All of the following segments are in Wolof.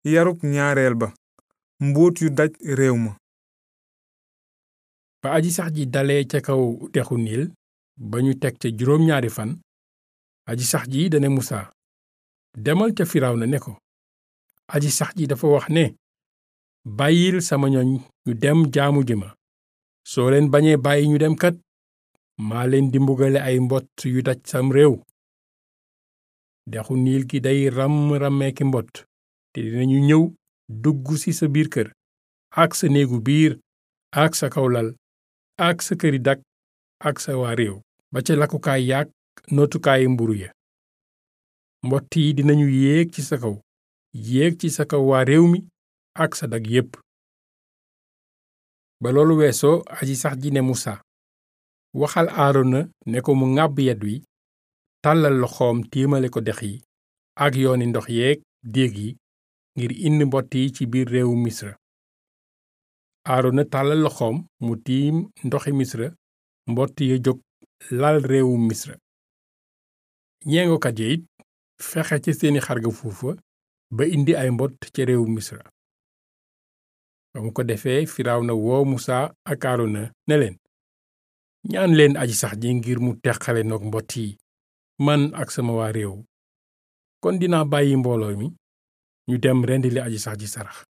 yarub ñaareel ba mbóot yu daj réew ma ba aji sax ji dalee ca kaw dexu niil ba ñu teg ca juróom ñaari fan aji sax ji dane musa demal ca firawna ne ko aji sax ji dafa wax ne bàyyil sama ñoñ ñu dem jaamu ji ma soo leen bañee bàyyi ñu dem kat maa leen di mbugale ay mbott yu daj sam réew dexu niil gi day ram rammeeki mbott te dinañu ñëw dugg ci sa biir kër ak sa néegu biir ak sa kawlal ak sa këri dak ak sa waa réew ba ca lakkukaay yaak nootukaayi mburu ya mbott yi dinañu yéeg ci sa kaw yéeg ci sa kaw waa réew mi ak sa dag yépp ba loolu weesoo aji sax ji ne musa waxal aarona ne ko mu ŋàbb yet wi tàllal loxoom tiimale ko dex yi ak yooni ndox yeeg déeg yi ngir indi mbott yi ci biir réewu misra aarona tàllal loxoom mu tiim ndoxi misra mbott ya jóg lal réewu misra ñeengokat ya it fexe ci seeni xarga fuufa ba indi ay mbott ca réewu misra ba mu ko defee firawna woo musa ak aarona ne leen ñaan leen aji sax ji ngir mu teqale noog mbott yi man ak sama waa réew kon dinaa bàyyi mbooloo mi ñu dem rendili aji sax ji sarax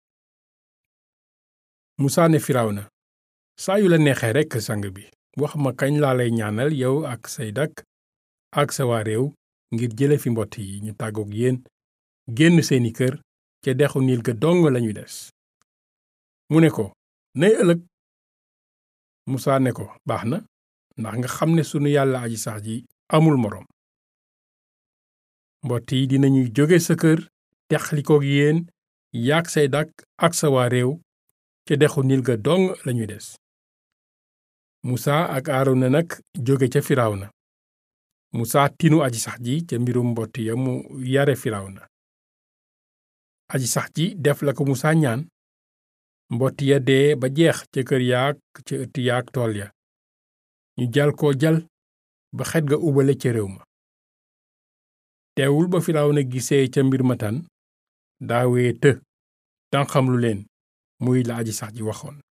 musaa ne firawna saa yu la neexee rekk sang bi wax ma kañ laa lay ñaanal yow ak say dak ak sa waa réew ngir jële fi mbott yi ñu tàggook yéen génn seeni kër ca dexu niil ga dong lañu des mu ne ko nay ëllëg musaa ne ko baax na ndax nga xam ne sunu yàlla aji sax ji amul moroom mbott yi dinañuy jóge sa kër texlikook yéen yaak say dak ak sa waa réew ca dexu nil ga dong lañuy des musa ak aarona nag jóge ca firawna musa tinu aji sax ji ca mbirum mbott ya mu yare firawna aji sax ji def la ko musa ñaan mbott ya dee ba jeex ca kër yaak ca ëtt yaak tool ya ñu jal ko jal ba xet ga ubale ca réew ma teewul ba firawna gisee ca mbir ma tan daawee të tànqam lu leen muy la aji sax ji waxoon